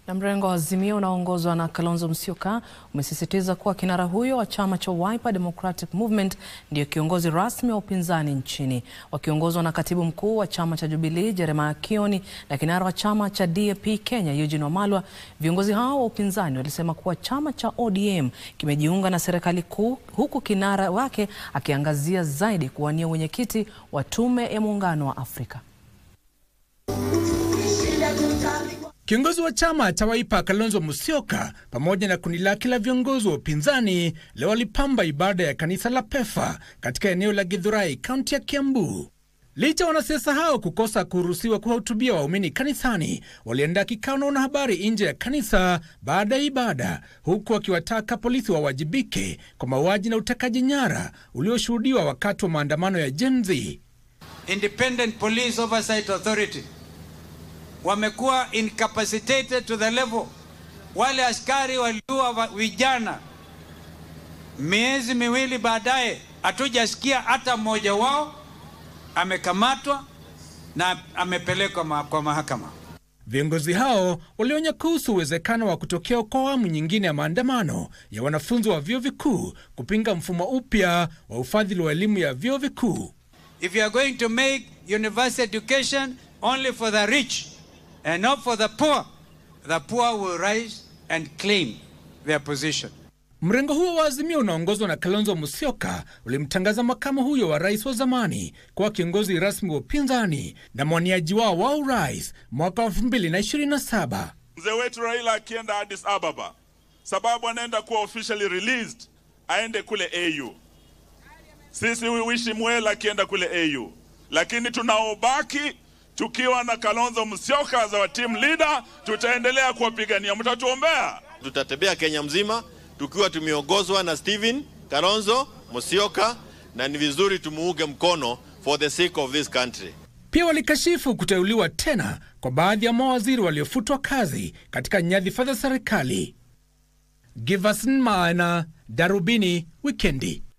Na mrengo wa Azimio unaoongozwa na Kalonzo Musyoka umesisitiza kuwa kinara huyo wa chama cha Wiper Democratic Movement ndiyo kiongozi rasmi wa upinzani nchini. Wakiongozwa na katibu mkuu wa chama cha Jubilee Jeremiah Kioni na kinara wa chama cha DAP Kenya Eugene Wamalwa, viongozi hao wa upinzani walisema kuwa chama cha ODM kimejiunga na serikali kuu, huku kinara wake akiangazia zaidi kuwania wenyekiti wa tume ya muungano wa Afrika. Kiongozi wa chama cha Wiper Kalonzo Musyoka pamoja na kundi lake la viongozi wa upinzani leo walipamba ibada ya kanisa la PEFA katika eneo la Githurai, kaunti ya Kiambu. Licha wanasiasa hao kukosa kuruhusiwa kuwahutubia waumini kanisani, waliandaa kikao na wanahabari nje ya kanisa baada ya ibada, huku wakiwataka polisi wawajibike kwa mauaji na utekaji nyara ulioshuhudiwa wakati wa maandamano ya Gen Z. Independent Police Oversight Authority wamekuwa incapacitated to the level. Wale askari waliua vijana, miezi miwili baadaye hatujasikia hata mmoja wao amekamatwa na amepelekwa ma kwa mahakama. Viongozi hao walionya kuhusu uwezekano wa kutokea kwa awamu nyingine ya maandamano ya wanafunzi wa vyuo vikuu kupinga mfumo upya wa ufadhili wa elimu ya vyuo vikuu. If you are going to make university education only for the rich and not for the poor, the poor will rise and claim their position. Mrengo huo wa Azimio unaongozwa na Kalonzo Musyoka ulimtangaza makamu huyo wa rais wa zamani kuwa kiongozi rasmi wa upinzani na mwaniaji wao wa urais mwaka wa 2027. Mzee wetu Raila akienda Addis Ababa, sababu anaenda kuwa officially released, aende kule AU. Sisi we wish him well akienda kule AU, lakini tunaobaki tukiwa na Kalonzo Musyoka as our team leader, tutaendelea kuwapigania. Mtatuombea. Tutatembea Kenya mzima tukiwa tumeongozwa na Stephen Kalonzo Musyoka, na ni vizuri tumuunge mkono for the sake of this country. Pia walikashifu kuteuliwa tena kwa baadhi ya mawaziri waliofutwa kazi katika nyadhifa za serikali. Giverson Maina, Darubini Wikendi.